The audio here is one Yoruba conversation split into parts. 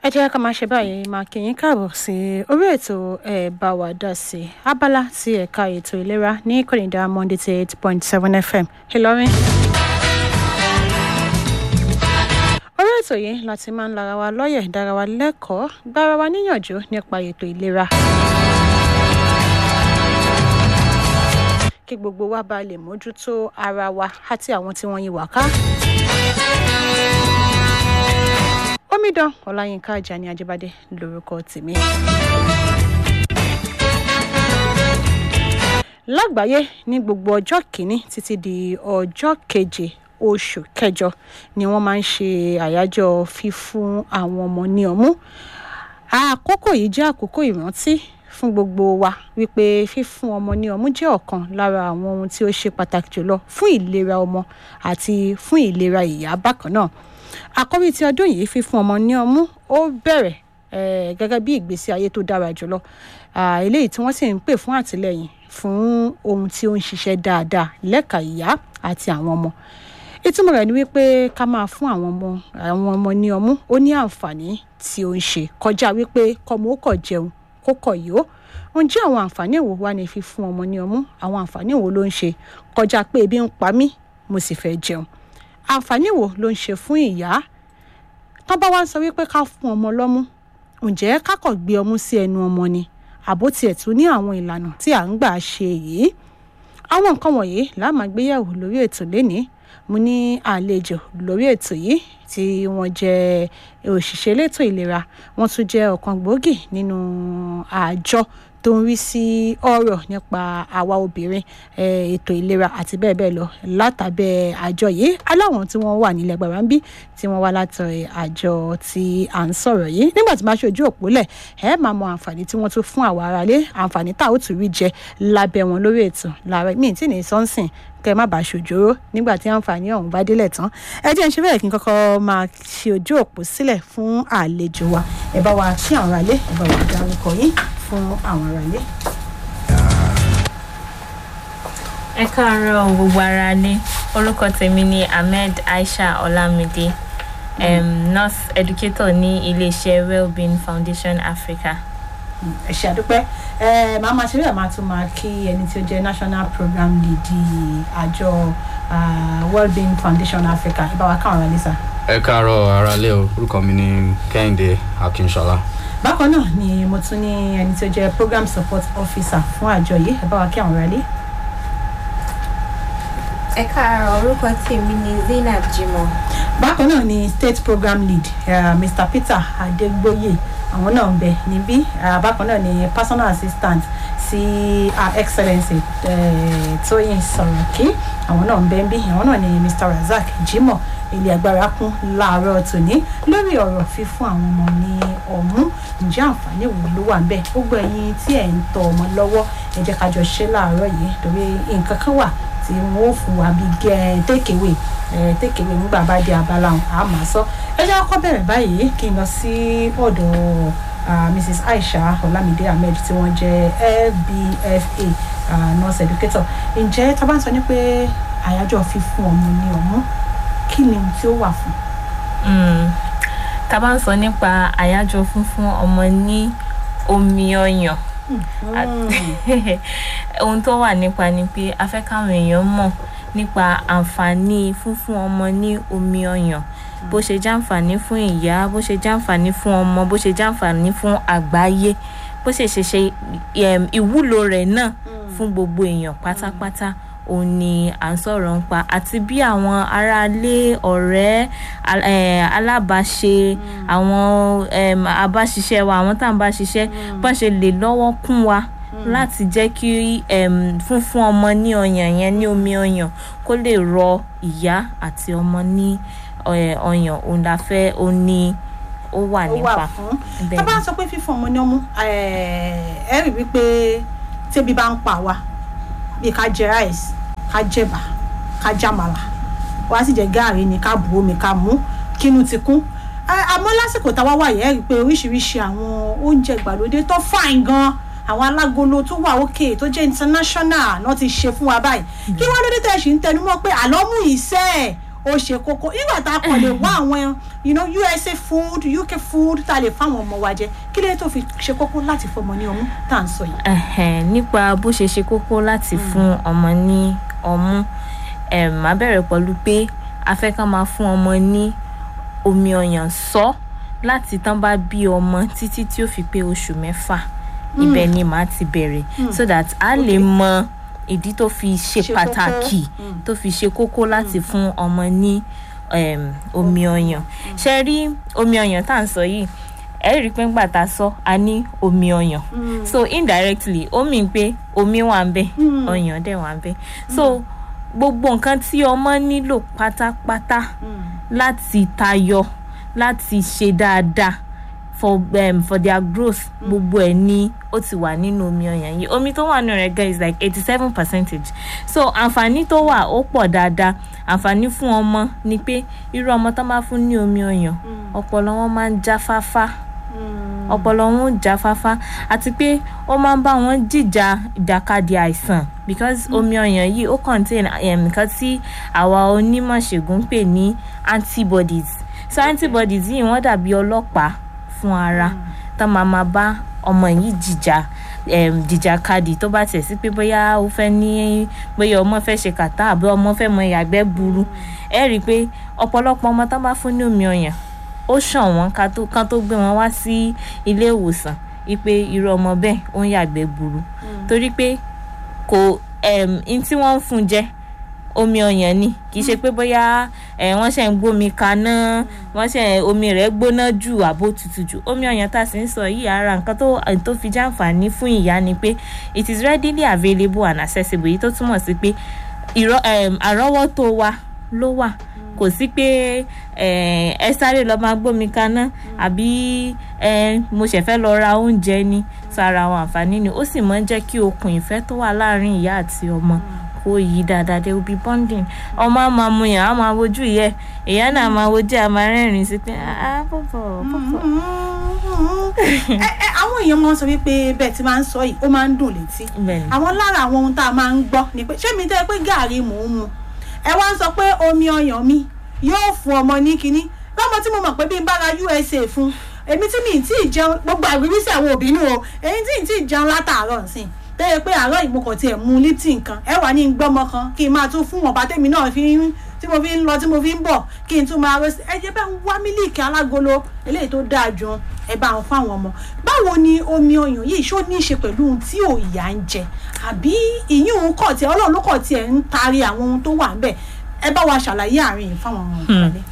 jẹ́ ká máa ṣe báyìí máa kí yín káàbọ̀ sí orí ètò ẹ̀ bá wa dá sí abala ti ẹ̀ka ètò ìlera ní kònídà monday ti eight point seven fm ìlọrin. orí ètò yìí láti máa ń lara wa lọ́yẹ̀ dára wa lẹ́kọ̀ọ́ gbára wa níyànjú nípa ètò ìlera. kí gbogbo wa bá lè mójútó ara wa àti àwọn tí wọ́n yí wá ká omidan ọláyínká ajani ajibade lorúkọ tèmi. lágbàáyé ní gbogbo ọjọ́ kìíní títí di ọjọ́ keje oṣù kẹjọ ni wọ́n máa ń ṣe àyájọ́ fífún àwọn ọmọ ní ọmú àkókò yìí jẹ́ àkókò ìrántí fún gbogbo wa wípé fífún ọmọ ní ọmú jẹ́ ọ̀kan lára àwọn ohun tí ó ṣe pàtàkì jùlọ fún ìlera ọmọ àti fún ìlera ìyá bákan náà àkọ́rí ti ọdún yìí fífún ọmọ ní ọmú ó bẹ̀rẹ̀ gẹ́gẹ́ bí ìgbésí ayé tó dára jùlọ eléyìí tí wọ́n sì ń pè fún àtìlẹ́yìn fún ohun tí ó ń ṣiṣẹ́ dáadáa lẹ́ka ìyá àti àwọn ọmọ ìtumọ̀ rẹ̀ ni wípé ká máa fún àwọn ọmọ àwọn ọmọ ní ọmú ó ní àǹfààní tí ó ń ṣe kọjá wípé kọ́mọ ó kọ̀ jẹun kó kọ̀ yó ǹjẹ́ àwọn àǹfààní wo wá ní fífún ọmọ ní ọmú àwọn àǹfààní wo ló ń ṣe kọjá pé ebi ń pa mí mo sì fẹ́ jẹun àǹfààní wo ló ń ṣe fún ìyá tán bá wá ń sọ wípé ká fún ọmọ lọ́mú ǹjẹ́ kákọ̀ gbé ọmú sí ẹnu ọmọ ni àbó tiẹ̀ tún ní àwọn ìlànà tí à ń gbà ṣe yìí àwọn nǹkan wọ̀nyí la máa gbéyẹ̀wò lórí ètò lénìí mo ní àlejò lórí ètò yìí tí wọ́n jẹ́ òṣìṣẹ́ elétò ìlera wọ́n tún jẹ́ ọ̀kan gbòógì nínú àjọ tó ń rí sí ọ̀rọ̀ nípa àwa obìnrin ètò ìlera àti bẹ́ẹ̀ bẹ́ẹ̀ lọ látàbẹ́ àjọ yìí aláwọn tí wọ́n wà nílẹ̀ gbàrà ń bí tí wọ́n wá látọ̀ àjọ tí à ń sọ̀rọ̀ yìí nígbà tí máa ṣe ojú òpó lẹ̀ ẹ máa mọ àǹfààní tí wọ́n tún fún àwa aráalé àǹfààní tá a ó tún rí jẹ lábẹ́ wọn lórí ètò láàárọ̀ míì tí ní sọ́nsìn kẹ má bàa ṣòjóró nígbà tí àǹfààní ọ̀hún bá délẹ̀ tán ẹ jẹ́ ń ṣe bẹ́ẹ̀ kí n kọ́kọ́ máa ṣe ojú òpó sílẹ̀ fún àlejò wa ẹ bá wa kí àwọn aráalé ẹ bá wa dárúkọ yín fún àwọn aráalé. ẹ káàárọ̀ gbogbo ara ní orúkọ tèmi ni ahmed aisha olamide um, nurse educator ní iléeṣẹ́ wellbeing foundation africa ẹ ṣe àdúpẹ́ ẹ máa máa ṣe bẹ́ẹ̀ máa tún máa kí ẹni tí ó jẹ́ national program lead àjọ wellbeing foundation africa ẹ bá wa káwọn aráalé sá. ẹ káàárọ̀ aráalé o orúkọ mi ni kẹ́hìndé akínṣọlá. bákan náà ni mo tún ní ẹni tí ó jẹ́ program support officer fún àjọ yìí ẹ bá wa kí àwọn aráalé. ẹ káàárọ̀ orúkọ tèmi ni zainab jimoh. bákan náà ni state program lead uh, mr peter adegboye àwọn náà ń bẹ níbí bákan náà ni personal assistant sí her excellency tóyìn sọ̀rọ̀kí àwọn náà ń bẹ níbí àwọn náà ni mr razak jimoh ilé agbára kún láàárọ̀ tòní lórí ọ̀rọ̀ fífún àwọn ọmọ ní ọ̀mú ǹjẹ́ àǹfààní wo ló wà ńbẹ̀ gbogbo ẹ̀yin tí ẹ̀ ń tọ ọmọ lọ́wọ́ ẹ jẹ́ ká jọ ṣe láàárọ̀ yìí torí nǹkan kan wà tí wọn ò fún wa bí gẹ tékèwé tékèwé nígbà bá dé abala ọ̀hún a máa sọ ẹ jẹ́ kọ́kọ́ bẹ̀rẹ̀ báyìí kí n lọ sí ọ̀dọ̀ mrs aisha olamide ahmed tí wọ́n jẹ́ lbfa uh, nurse educator ǹjẹ́ tá a bá ń sọ ní pé àyájọ́ fífún ọmọ ní ọmú kí ni ohun tí ó wà fún. tá a bá ń sọ nípa àyájọ́ fífún ọmọ ní omi ọyàn ohun tó wà nípa ni pé a fẹ́ káwọn èèyàn mọ̀ nípa àǹfààní fúnfún ọmọ ní omi ọyàn bó ṣe jàǹfààní fún ìyá bó ṣe jàǹfààní fún ọmọ bó ṣe jàǹfààní fún àgbáyé bó ṣe ṣe ṣe ìwúlò rẹ̀ náà fún gbogbo èèyàn pátápátá òun ni à ń sọ̀rọ̀ ń pa àti bí àwọn aráalé ọ̀rẹ́ alábàáṣe àwọn abáṣiṣẹ́ wa àwọn tá à ń bá ṣiṣẹ́ bọ́n ṣe lè lọ́wọ́ kún wa láti jẹ́ kí fúnfún ọmọ ní ọyàn yẹn ní omi ọyàn kó lè rọ ìyá àti ọmọ ní ọyàn òun la fẹ́ ó ní ó wà nípa. tá a bá sọ pé fífún ọmọ ní ọmú ẹ rí wípé tébi bá ń pa wá bí ká jẹ rice ká jẹba ká jàmàlà wá sì jẹ gaàrí ni ká bu omi ká mú kínú ti kún àmọ́ lásìkò táwa wà yẹ́ rí i pé oríṣiríṣi àwọn oúnjẹ ìgbàlódé tó fàìn gan àwọn alágolo tó wà òkè tó jẹ́ international náà ti ṣe fún wa báyìí kí wọ́n lóde tẹ̀ ṣì ń tẹnu mọ́ pé àlọ́mú ìṣe ẹ̀ ó ṣe kókó nígbà tá a kàn lè wá àwọn you know, usa food uk food tá a lè fáwọn ọmọ wa jẹ kí lè tó fi ṣe kókó láti fọmọ ní ọmú tá à ń sọ yìí. Ẹhẹn, nípa bó ṣe ṣe kókó láti fún ọmọ ní ọmú um, má bẹ̀rẹ̀ pẹ̀lú pé a fẹ́ ká máa fún ọmọ ní omi ọyàn sọ láti tán bá bí ọmọ títí tí ó fi pé oṣù mẹ́fà ibẹ̀ ni màá ti bẹ̀rẹ̀ so that a lè mọ ìdí tó fi ṣe Ṣe kókó. pàtàkì tó fi ṣe kókó láti fún ọmọ ní um, omi ọyàn ṣe rí omi ọyàn tá à ń sọ yìí ẹ rí i pé ńgbà tá a sọ a ní omi ọyàn so indirectly ó mì pé omi wà ń bẹ ọyàn dẹ̀ wà ń bẹ so gbogbo nǹkan tí ọmọ nílò pátápátá láti tayọ láti ṣe dáadáa for um, for their growth gbogbo ẹ ní ó ti wà nínú omi ọyàn yìí omi tó wà nínú rẹ̀ gan is like eighty seven percentage so àǹfààní tó wà ó pọ̀ dáadáa àǹfààní fún ọmọ ni pé irú ọmọ tó máa fún ní omi ọyàn ọpọlọ wọn máa ń jáfáfá ọpọlọ wọn ń jáfáfá àti pé ó máa ń bá wọn jìjà ìjàkadì àìsàn because omi ọyàn yìí ó contain um, nǹkan tí àwa onímọ̀ ṣègùn ń pè ní antibodies so antibodies yìí wọ́n dàbí ọlọ́pàá fún ara tá máa máa bá ọmọ yìí jìjà um, jìjàkadì tó bá tẹ̀ sí pé bóyá ó fẹ́ ní bóyá ọmọ fẹ́ ṣe kàtá àbí ọmọ fẹ́ mọ ìyàgbẹ́ burú ẹ rí i pé ọ̀pọ̀lọpọ̀ ọmọ tá bá fún ní omi ọyàn ó ṣàn wọ́n ká tó ká tó gbé wọn wá sí ilé ìwòsàn wípé irú ọmọ bẹ́ẹ̀ ó ń yàgbẹ́ burú torí pé kò um, n tí wọ́n ń fún jẹ omi ọyàn ni kì í ṣe pé bóyá ẹ wọ́n ṣe ń gbómi kaná wọ́n ṣe omi rẹ̀ gbóná jù àbó tutù jù omi ọyàn tá a sì ń sọ yìí ara nǹkan tó tó fi jàǹfààní fún ìyá ni pé it is readily available and accessible èyí tó túmọ̀ sí pé ìrọ um, àrọ́wọ́tó wa ló wà kò sí pé ẹ ẹ sáré lọ máa gbómi kaná àbí ẹ mo ṣẹ̀ fẹ́ lọ ra oúnjẹ ni sára àwọn àǹfààní ni ó sì máa ń jẹ́ kí okùn ìfẹ́ tó wà láàárín ìyá àti ọmọ kó yí dáadáa they will be bonding ọmọ á máa mu yàn á máa wojú ìyẹ ìyá náà máa wojú ẹ á máa rẹ́rìn-ín sí pé ah bọ̀bọ̀ bọ̀bọ̀. ẹ ẹ àwọn èèyàn máa ń sọ wípé bẹ́ẹ̀ tí máa ń sọ yìí ó máa ń dùn létí bẹ́ẹ̀ni àwọn lára àwọn ohun tá a máa ń gbọ́ ni pé ṣé mi tẹ́ pé gàárì mò ń mu ẹ wá ń sọ pé omi ọyàn mi yóò fún ọmọ ní kinní lọ́mọ tí mo mọ̀ pé bí n bá ra usa fún èmi tí mi tí ì jẹun gbogbo àgbègbèsí àwọn òbí nù o èyí tí ì tí ì jẹun látàárọ̀ nsìn tẹ́yẹ pé àárọ̀ ìmọ̀kàn tiẹ̀ mu lipton kan ẹ wà ní gbọ́mọ kan kí n máa tún fún wọn bá tèmi náà fi ń tí mo fi ń lọ tí mo fi ń bọ̀ kí n tún máa rẹ́sì ẹ jẹ́ bá ń wá mílíìkì alágolo eléyìí tó dáa jù ẹ bá ń fáwọn ọmọ báwo ni omi ọyàn yìí ṣó ní í ṣe pẹ̀lú ohun tí ò ìyá ń jẹ àbí ìyún kọ̀ tiẹ̀ ọlọ́run ló kọ̀ tiẹ̀ ń taari àwọn ohun tó wà ń bẹ̀ ẹ bá wa ṣàlàyé àárín yìí fáwọn ọmọ ìpàdé.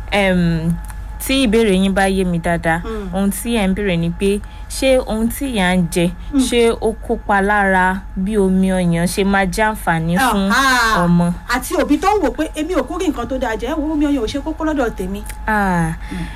um, tí ìbéèrè yín bá yé mi dáadáa Mm. ohun tí ẹ̀ ń béèrè ni pé ṣé ohun tí ìyá ń jẹ ṣé ó kópa lára bí omi ọyàn ṣe máa jẹ́ àǹfààní fún Ah, ọmọ. àti òbí tó ń wò pé èmi ò kúrì nǹkan tó dáa jẹ́ wo omi ọyàn ò ṣe kókó lọ́dọ̀ tèmi. Ah,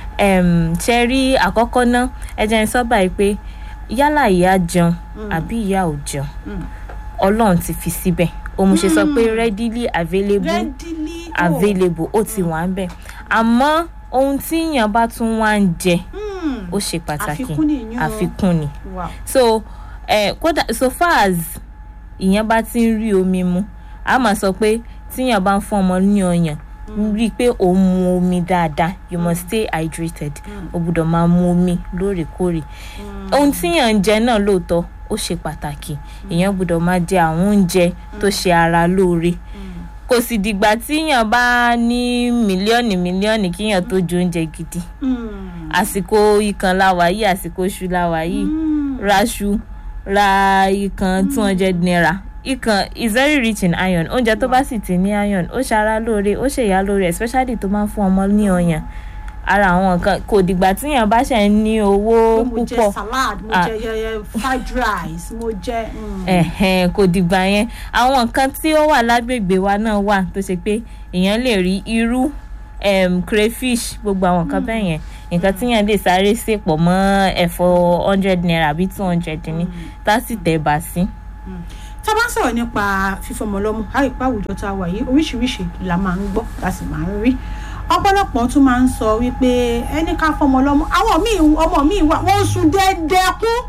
um, ṣe rí àkọ́kọ́ náà ẹ jẹ́ n sọ báyìí pé yálà ìyá jẹun àbí ìyá ò jẹun Mm. ọlọ́run ti fi síbẹ̀ òun ṣe sọ pé readily available readily oh. available ó ti wà ń bẹ̀ àmọ́ ohun tí èèyàn bá tún wá ń jẹ Hmm. ó ṣe pàtàkì Àfikún nìyẹn o. àfikún ni Wow. so eh, kódà so far as ìyẹn bá ti ń rí omi mu a máa sọ pé tíyàn bá ń fún ọmọ ní ọyàn rí i pé òun mu omi dáadáa you must stay hydrated o gbọ́dọ̀ máa mu omi lóòrèkóòrè ohun tíyàn ń jẹ náà lóòótọ́ ó ṣe pàtàkì èèyàn gbọ́dọ̀ máa jẹ àwọn oúnjẹ tó ṣe ara lóore kò sì dìgbà tíyàn bá ní mílíọ̀nù mílíọ̀nù kíyàn tó jẹ oúnjẹ gidi Hmm. àsìkò ikàn la wà yìí àsìkò iṣu la wà yìí Hmm. raṣu ra ikàn two hundred naira ikàn is very rich in iron oúnjẹ tó bá sì ti ní iron ó ṣara lóore ó ṣèyá lóore especially tó máa ń fún ọmọ ní ọyàn ara àwọn nǹkan kò dìgbà tíyàn bá ṣe ń ní owó pé mo jẹ púpọ̀ salad mo Ah. jẹ yẹyẹ fried rice mo jẹ. hmm. ẹ̀hẹ̀n kò dìgbà yẹn àwọn nǹkan tí ó wà lágbègbè wa náà wà tó ṣe pé èèyàn lè rí irú um, crayfish gbogbo àwọn nǹkan bẹ́ẹ̀ yẹn nǹkan tíyàn lè sáré sè pọ̀ mọ́ ẹ̀fọ́ hundred naira àbí two hundred ní tá sì tẹ̀ bá sí. tá a bá ń sọ̀rọ̀ nípa fífọmọ lọ́mú a rí pé àwùjọ tá a wà yìí oríṣiríṣi la máa ń gbọ́ la sì máa ń rí ọ̀pọ̀lọpọ̀ tún máa ń sọ wípé ẹni ká fọmọ lọ́mú àwọn míì ọmọ míì wà wọ́n ń sun dẹ́ẹ́dẹ́ kún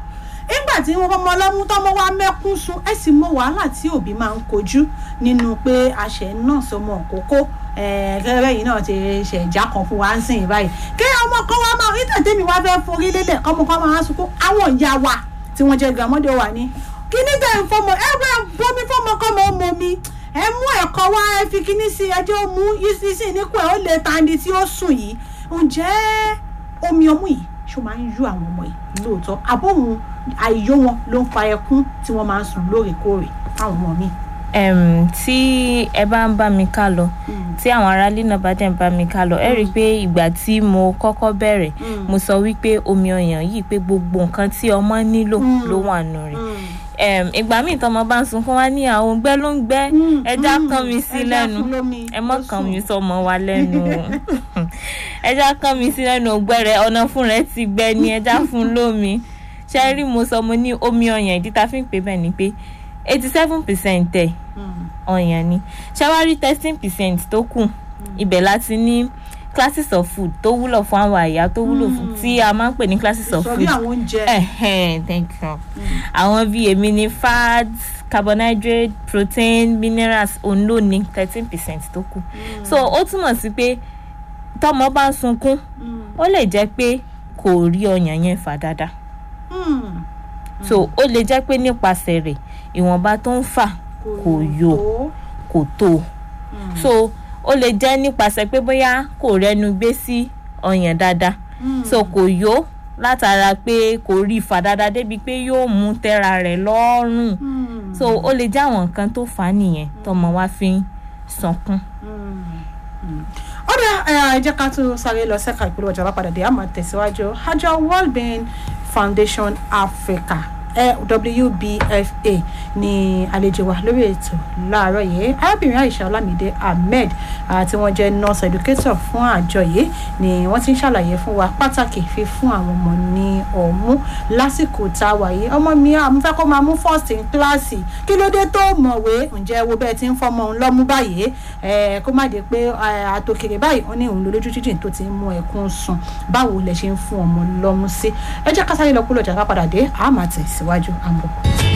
nígbà tí wọ́n fọmọ ọlọ́mú tọ́mọ wa mẹ́kún sun ẹ sì mọ wàhálà tí òbí máa ń kojú nínú pé àṣẹ náà sọmọ òkókó gẹ́gẹ́ yìí náà ti ṣẹ̀já kan fún wa ń sìn báyìí kí ọmọ kan wá máa ìtàn tèmi wá fẹ́ forí lélẹ̀ ọmọ kan máa sunkún àwọn ìyá wa tí wọ́n jẹ́ gàmọ́dé wà ní kíní tẹ̀ ń fọmọ ẹ bá bomi fọmọ kọ́ mọ́ ọmọ mi ẹ mú ẹ̀kọ́ wá ẹ fi kíní sí ẹjọ́ mú ìsísìn nípò ẹ̀ ó lè tandi tí ó sùn yìí ǹjẹ́ omi ọmú yìí ṣó máa ń yó àwọn ọmọ yìí lóòótọ́ àbóhun àìyó wọn ló ń fa ẹkún tí wọ́n máa ń sùn lóòrèkóòrè fáwọn ọmọ mi. um, tí ẹ bá ń bá mi ká lọ tí àwọn aráalé náà bá dẹ̀ ń bá mi ká lọ ẹ rí i pé ìgbà tí mo kọ́kọ́ bẹ̀rẹ̀ mo sọ wípé omi ọyàn yìí pé gbogbo nǹkan tí ọmọ nílò ló wà nù rẹ̀ um, ìgbà míì tọmọ bá ń sunkún wá ní àwọn òǹgbẹ ló ń gbẹ ẹja kàn mí sí lẹ́nu ẹ mọ kàn mí sọmọ wa lẹ́nu ẹja kàn mí sí lẹ́nu òǹgbẹ rẹ ọ̀nà fún rẹ ti gbẹ ni ẹja fún lómi ṣe rí mo sọ mo ní omi ọyàn ìdí ta fi ń pè bẹ́ẹ̀ ni pé eighty seven percent ẹ̀ ọyàn ni ṣe wá rí thirteen percent tó kù ibẹ̀ láti ní classes of food tó wúlò fún àwọn àyà tó wúlò fún tí a máa ń pè ní classes of food sọ bí àwọn oúnjẹ. Ẹhẹ́n, thank you. àwọn bíi èmi ní fats carbohydrate protein minerals òun ló ní thirteen percent tó kù so ó túmọ̀ sí pé tọmọ bá ń sunkún ó lè jẹ́ pé kò rí ọyàn yẹn fà dáadáa so ó lè jẹ́ pé nípasẹ̀ rẹ̀ ìwọ̀nba tó ń fà kò yó kò tó so ó lè jẹ́ nípasẹ̀ pé bóyá kò rẹnu gbé sí ọyàn dáadáa so kò yó látara pé kò rí ìfà dáadáa débi pé yóò mú tẹ́ra rẹ̀ lọ́rùn so ó lè jẹ́ àwọn nǹkan tó fà á nìyẹn tọmọ wa fi ń sunkún. ọ̀dà ẹ jẹ́ ká tún sáré lọ sẹ́ka ìpínlẹ̀ ọjà bá padà dé àmọ́ tẹ̀síwájú àjọ world bank foundation africa wbfa ní àlejò wa lórí ètò láàárọ̀ yìí arábìnrin aisha olamide ahmed tí wọ́n jẹ́ nurse educator fún àjọ yìí ni wọ́n ti ń ṣàlàyé fún wa pàtàkì fífún àwọn ọmọ ní ọ̀mú lásìkò tá a wà yìí ọmọ mi àmú fẹ́ kó máa mú first in class kí ló dé tó mọ̀wé ǹjẹ́ wo bẹ́ẹ̀ ti ń fọmọ òun lọ́mú báyìí kó má dé pé àtòkèrè báyìí wọ́n ní òun lójú jíjìn tó ti ń mú ẹkún sùn báwo lẹ ṣe ń fún ọmọ lọ́mú sí ẹ jẹ́ ká sáré lọ kúrò jà ká padà dé àmà tẹ̀síwájú àmọ́.